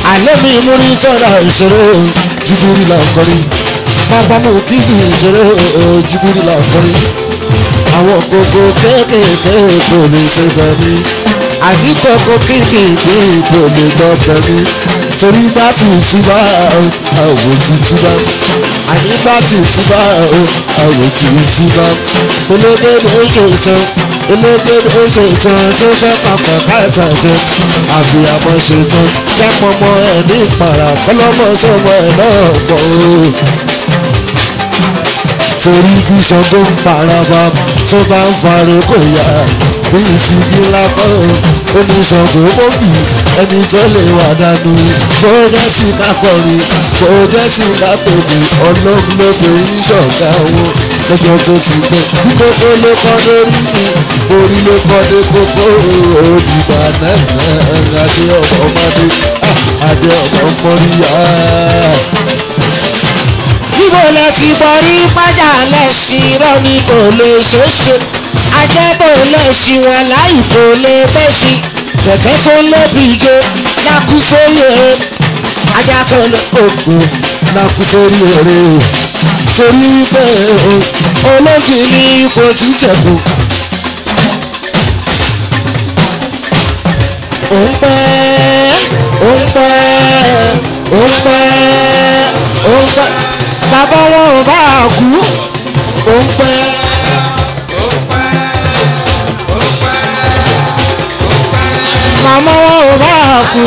àlẹ́ mi múrí tọ́lá ìṣòro jùbúrí làkọrin bàbá mi kì í ìṣòro jùbúrí làkọrin àwọn kókó kéékèèké kò lè ṣe bẹ̀mí àní kókó kéékèèké kò lè gbọ́ bẹ̀mí torí bá ti túbà àwò ti túbà àní bá ti túbà àwò ti túbà elégédé ṣe ìsan elégédé ṣe ìsan tó fẹ́ papọ̀ káàtà jẹ àbíyamọ ṣe tán sápọmọ ẹ̀ ní ìpàrà kọlọ́mọ sọmọ ẹ̀ náà pọ̀ o torí bí Ṣàngó ń faraba tó bá ń farò kò yá bíi ti bí lápá oníṣàngó mọ́bì ẹni tó lè wà dànù bó jẹ́ sí ká kọrin bó jẹ́ sí ká tòbí ọlọ́run ló fi ń ṣọ̀gá owó lọ́jọ́ tó ti gbẹ bí kókó ló kọ́ lórí mi orí ló kọ́ dé kókó òdìgbà náà adé ọmọ ọmọdé adé ọmọ ọmọdé níbo lẹ ti borí pájà lẹ́sìn irọ́ ni kò lè ṣeéṣe ajẹ́ tó lẹ́sìn wọn láì kò lè bẹ́sìn kẹ̀kẹ́ tó lóbi ijó lákú sóyè ajá tó lè òkú lákú sórí èrè sórí pé olóògì ní fojú jẹ̀kù. ó ń pẹ́ ó ń pẹ́ ó ń pẹ́ ó ń pẹ́ bàbá wọn ò bá kú ó ń pẹ́. màmá wọn ò bá kú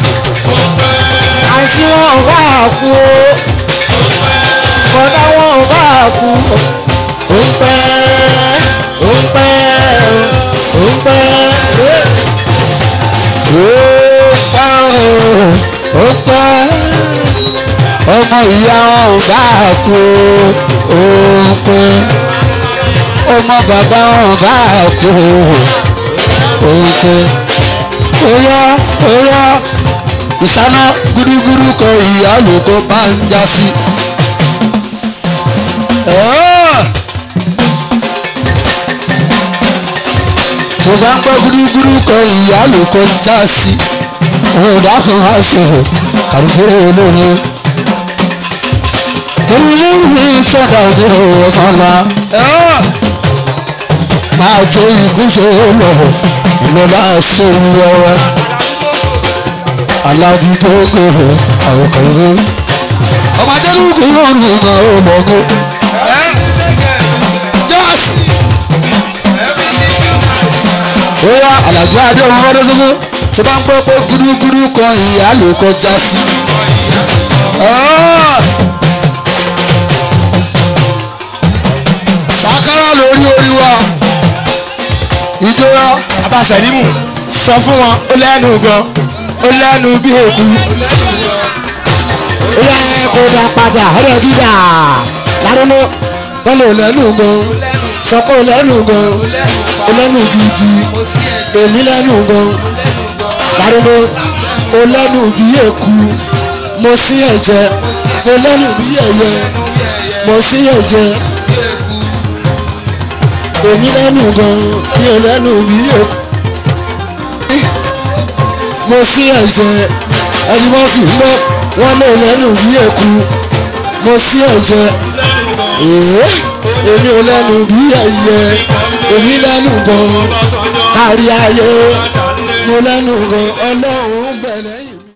àǹtí wọn ò bá kú bọ̀dá wọn ò bá kú ó ń pẹ́ ó ń pẹ́ ó ń pẹ́ ó ń pẹ́ ọmọ ìyá wọn ò bá kú ó ń pẹ́ ọmọ bàbá wọn ò bá kú ó ń pẹ́ óyá óyá ìsáná gúdúgúdú kan ìyá lóko bá ń já sí. tó bá ń gbọ́ gúdúgúdú kan ìyá lóko ń já sí. òdà kan á ṣe kàdúgbò olóore. torí lórí sọ́dà ní ọmọlá. máa jó ìgúnjẹ lọ ìlọlá ṣe ń wọwẹ alábi tó gbèrè àwòkọ̀wé ọmọ ajẹ́rùkú yóò ní ìgbà ológun jọ́ọ̀sì bóyá alájọ adé ọmọ ọdún tó bá ń gbọ́ pé gúdúgúdú kan ìyá ló kọjá sí. sàkárà lórí orí wa ìjọra abasẹ̀límù sọ fún wọn ó lẹ́nu gan ó lẹ́nu bí òkú. ó yẹ kó dá padà ọ̀rẹ́ dídà lárúnú tọ́lọ̀ lẹ́nu gan sọ pé ó lẹ́nu gan ó lẹ́nu gidi èmi lẹ́nu gan lárúnú ó lẹ́nu bí èkú mo sí ẹ̀jẹ̀ mo lẹ́nu bí ẹ̀yẹ mo sí ẹ̀jẹ̀ èmi lẹ́nu gan mi ò lẹ́nu bí èkú mo sí ẹ̀jẹ̀ ẹni wọ́n fi mọ́ wọ́n lè lẹ́nu bí èkú mo sí ẹ̀jẹ̀ èé èmi ò lẹ́nu bí ẹ̀yẹ èmi lẹ́nu gan kárí ayé mo lẹ́nu gan ọlọ́run bẹ̀rẹ̀ yìí.